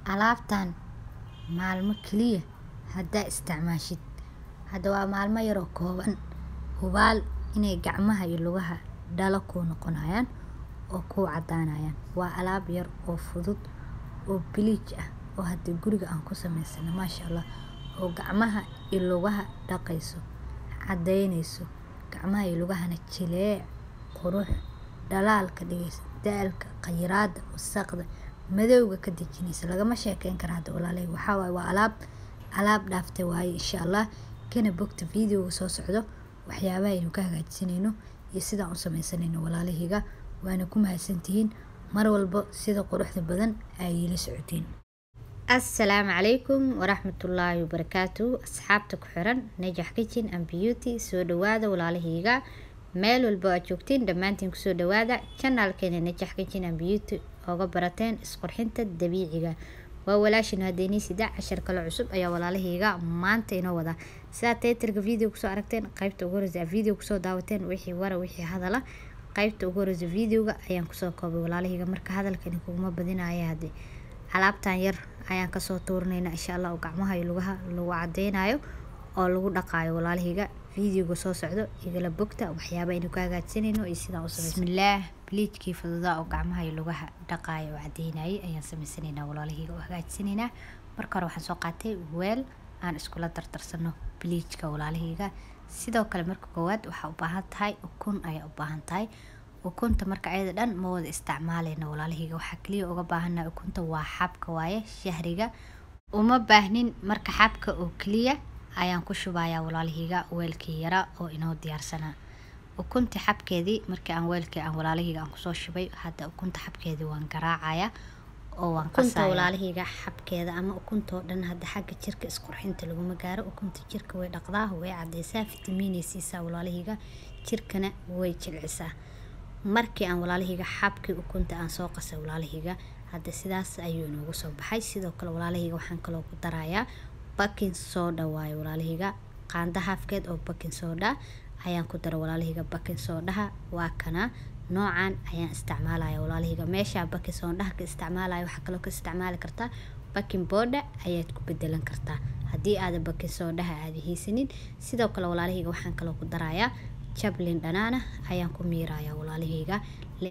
alaabtan maalmo kaliya hadaa isticmaashid hada waa maalmo yar oo kooban hubaal inay gacmaha iyo lugaha dhalo kuu noqonayaan oo kuu cadaanayaan waa alaab yar oo fudud oo bleach ah oo hada guriga aan ku sameysano maasha Allah oo gacmaha iyo lugaha dhaqayso cadeyneyso gacmaha iyo lugahana jileec qurux dhalaal ka dhigayso daalka khayraada wasaqda madowga ka dejinayso lagama sheekeyn karo hada walaaley waxaa waaye waa alaab alaab dhaaftay waaye insha Allah kana bogta videoga soo socdo waxyaabaha aynu ka hagaajisanayno iyo sidaan u sameysanayno walaalahayga waana ku mahadsantihiin mar walba sida quruxda badan ay ila socotiin assalaamu calaykum waraxmatullaahi wabarakaatu asxaabta ku xiran najax kitchen and beauty soo dhawaada walaalahayga meel walba aad joogtiin dhammaantiin kusoo dhawaada janaalkeena najax kitchen and beauty ooga barateen isqurxinta dabiiciga waa walaashin hadeynii sida cashar kale cusub ayaa walaalahayga maanta inoo wada sidaa taytarka video kusoo aragteen qaybta ugu horeysa video kusoo daawateen wixii wara wixii hadala qaybta ugu horeysa videoga ayaan kusoo koobay walaalahayga marka hadalkani kuguma badinaya hadde alaabtan yar ayaan kasoo tuurinayna insha allah oo gacmaha iyo lugaha lagu cadeynayo oo lagu dhaqaayo walaalahayga videoga soo socdo igala bogta waxyaaba aynu ka hagaajsanayno iyo sidaan u sameysan bismillaah bleachkii fududaa oo gacmaha iyo lugaha dhaqaayo oo cadeynayay ayaan sameysanaynaa walaalahayga oo hagaajisanaynaa marka hore waxaan soo qaatay weel aan iskula dardarsano bleachka walaalahayga sidoo kale marka koowaad waxaa u baahan tahay ukun ayaa u baahan tahay ukunta marka ayada dhan ma wada isticmaaleyna walaalahayga waxaa kaliya uga baahannahay ukunta waa xabka waaye shahriga uma baahnin marka xabka oo keliya ayaan ku shubayaa walaalahayga weelkii yara oo inoo diyaarsanaa ukunta xabkeedii markii aan weelkii aan walaalahayga aan kusoo shubay hadda ukunta xabkeedii waan garaacaya oo waan qasaya walaalahayga xabkeeda ama ukuntoo dhan hadda xagga jirka isqurxinta laguma gaaro ukunta jirka way dhaqdaa way cadeysaa fitamiinay siisaa walaalahayga jirkana way jilcisaa markii aan walaalahayga xabkii ukunta aan soo qasay walaalahayga hadda sidaas ayuu inoogu soo baxay sidoo kale walaalahayga waxaan kaloo ku darayaa baking soda waaye walaalahayga qaanda haafkeed oo baking soda ayaan ku dara walaalahayga baking sodaha waa kana noocan ayaan isticmaalaya walaalahayga meesha baking sodaha ka isticmaalaya waxaa kaloo ka isticmaali kartaa baking boda ayaad ku bedelan kartaa haddii aada baking sodaha aada haysanin sidoo kale walaalahayga waxaan kaloo ku darayaa jab liin dhanaana ayaan ku miiraya walaalahayga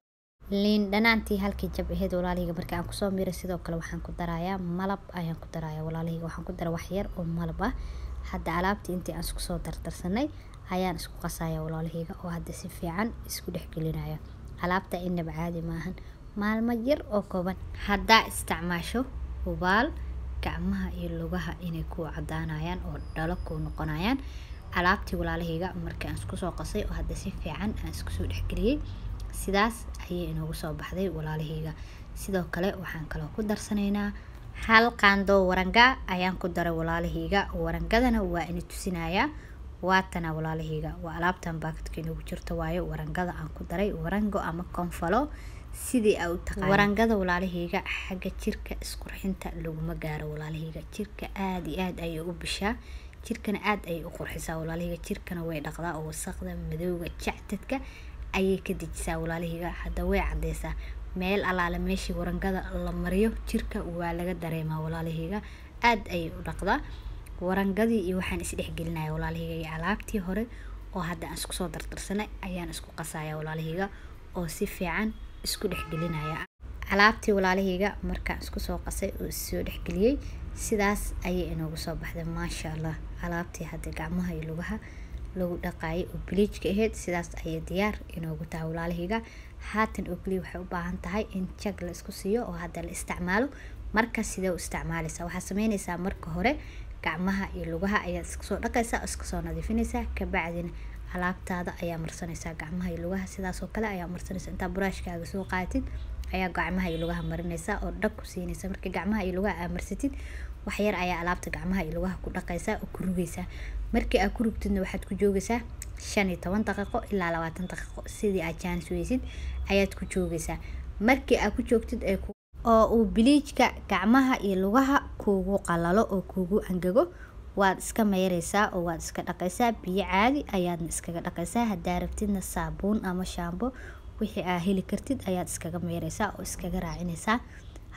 liin dhanaantii halkii jab aheyd walaalahayga markii aan kusoo miiray sidoo kale waxaan ku darayaa malab ayaan ku daraya walaalahayga waxaan ku dara wax yar oo malab ah hadda alaabtii intii aan isku soo dardarsanay ayaan isku qasaya walaalahayga oo hadda si fiican isku dhexgelinaya alaabta inaba caadi maahan maalmo yar oo kooban haddaa isticmaasho hubaal gacmaha iyo lugaha inay ku cadaanayaan oo dhalo ku noqonayaan alaabtii walaalahayga markii aan isku soo qasay oo hadda si fiican aan isku soo dhexgeliyey sidaas ayay inoogu soo baxday walaalahayga sidoo kale waxaan kaloo ku darsanaynaa hal qaando waranga ayaan ku daray walaalahayga warangadana waa ina tusinayaa waatana walaalahayga waa alaabtan baakadka inoogu jirto waayo warangada aan ku daray warango ama konfalo sidii aa u taqaan warangada walaalahayga xagga jirka isqurxinta laguma gaaro walaalahayga jirka aada iyo aada ayay u bishaa jirkana aada ayay u qurxisaa walaalahayga jirkana way dhaqdaa oo wasaqda madowga jactadka ayay ka dejisaa walaalahayga hadda way cadeysaa meel alaale meeshii warangada la mariyo jirka waa laga dareemaa walaalahayga aada ayay u dhaqdaa warangadii iyo waxaan isdhexgelinaya walaalahayga iyo alaabtii hore oo hadda aan isku soo dardarsanay ayaan isku qasaya walaalahayga oo si fiican isku dhexgelinaya alaabtii walaalahayga markaan isku soo qasay oo issoo dhexgeliyey sidaas ayay inoogu soo baxday maasha allah alaabtii hadda gacmaha iyo lugaha lagu dhaqaayay oo bleachka ahayd sidaas ayay diyaar inoogu tahay walaalahayga haatan oo keliya waxay u baahan tahay in jag la isku siiyo oo hadda la isticmaalo marka sidee u isticmaalaysaa waxaa sameynaysaa marka hore gacmaha iyo lugaha ayaad iska soo dhaqaysaa iska soo nadiifinaysaa kabacdina alaabtaada ayaa marsanaysaa gacmaha iyo lugaha sidaas oo kale ayaa marsanaysaa intaa buraashkaaga soo qaadatid ayaa gacmaha iyo lugaha marinaysaa oo dhag ku siinaysa marka gacmaha iyo lugaha aad marsatid waxyar ayaa alaabta gacmaha iyo lugaha ku dhaqaysaa oo ku rugaysaa markii aad ku rugtidna waxaad ku joogaysaa shan iyo toban daqiiqo ilaa labaatan daqiiqo sidii aad jaanis weysid ayaad ku joogaysaa markii aad ku joogtid ee oo uu biliijka gacmaha iyo lugaha kuugu qalalo oo kuugu angago waad iska meyreysaa oo waad iska dhaqaysaa biyo caadi ayaadna iskaga dhaqaysaa hadaa rabtidna saabuun ama shaambo wixii aa heli kartid ayaad iskaga meyreysaa oo iskaga raacinaysaa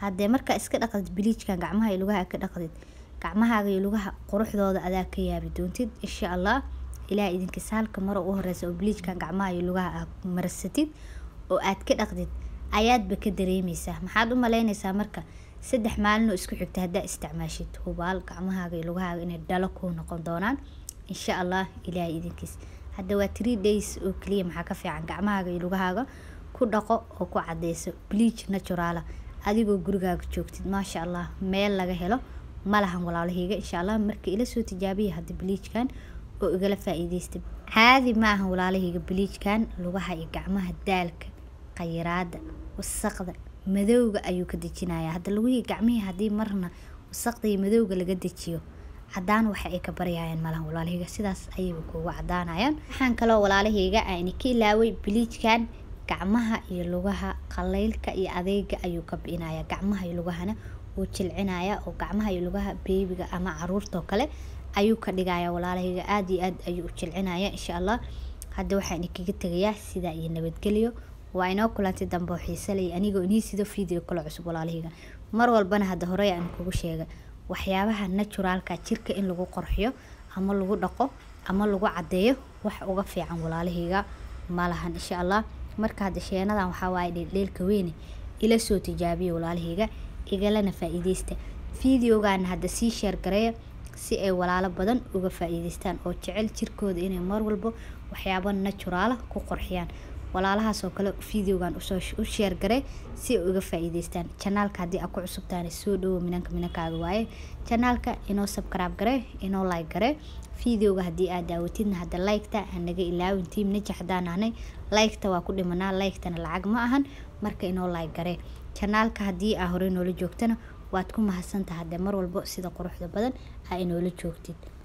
haddee markaa iska dhaqdid biliijkan gacmaha iyo lugaha ka dhaqdid gacmahaaga iyo lugaha quruxdooda adaa ka yaabi doontid insha allah ilaah idinkiis halka maro u horeysa oo biliijkan gacmaha iyo lugaha aad marsatid oo aad ka dhaqdid ayaadba ka dareemeysaa maxaad u malaynaysaa marka saddex maalin oo isku xigta haddaa isticmaashid hubaal gacmahaaga iyo lugahaaga inay dhalo kuu noqon doonaan insha allah ilaah idinkiis hadda waa three days oo keliya maxaa ka fiican gacmahaaga iyo lugahaaga ku dhaqo oo ku cadeyso bleach naturaala adigoo gurigaaga joogtid maasha allah meel laga helo malahan walaalahayga insha allah marka ila soo tijaabiya hadda bleachkan oo igala faa-iideysta caadi ma ahan walaalahayga bleachkan lugaha iyo gacmaha daalka khayraada wasaqda madowga ayuu ka dejinayaa hadda lugihii gacmihii haddii marna wasaqda iyo madowga laga dejiyo cadaan waxa ay ka baryayaan malahan walaalahayga sidaas ayayba kuugu cadaanayaan waxaan kaloo walaalahayga ayna ka ilaaway biliijkan gacmaha iyo lugaha qaleylka iyo adeega ayuu ka bi'inayaa gacmaha iyo lugahana wuu jilcinaya oo gacmaha iyo lugaha beebiga ama caruurtoo kale ayuu ka dhigaya walaalahayga aada iyo aad ayuu u jilcinaya insha allah hadda waxaan kaga tegayaa sidaa iyo nabadgelyo waa inoo kulantay dambe oo xiise leh anigoo inii sido video kale cusub walaalahayga mar walbana hadda horey aan kugu sheegay waxyaabaha naturaalka jirka in lagu qorxiyo ama lagu dhaqo ama lagu cadeeyo wax uga fiican walaalahayga malahan insha allah marka hadda sheenadan waxaa waaye dheeldheelka weyne ila soo tijaabiya walaalahayga igalana faa-iideysta videogan hadda sii sheer gareeya si ay walaalo badan uga faa-iideystaan oo jecel jirkooda inay mar walbo waxyaabo naturaala ku qorxiyaan walaalahaas oo kale videogan usoo u sheer garee si ay uga faa-iideystaan janaalka haddii aad ku cusubtaana soo dhawo minanka minankaaga waaye janaalka inoo sabkaraab garee inoo like garee videoga haddii aad daawatidna hadda liketa hanaga ilaawin tiim najax haddaan ahnay liketa waa ku dhimanaa liketana lacag ma ahan marka inoo like garee janaalka haddii aa horey noola joogtana waad ku mahadsantaha haddee mar walbo sida quruxda badan aa inoola joogtid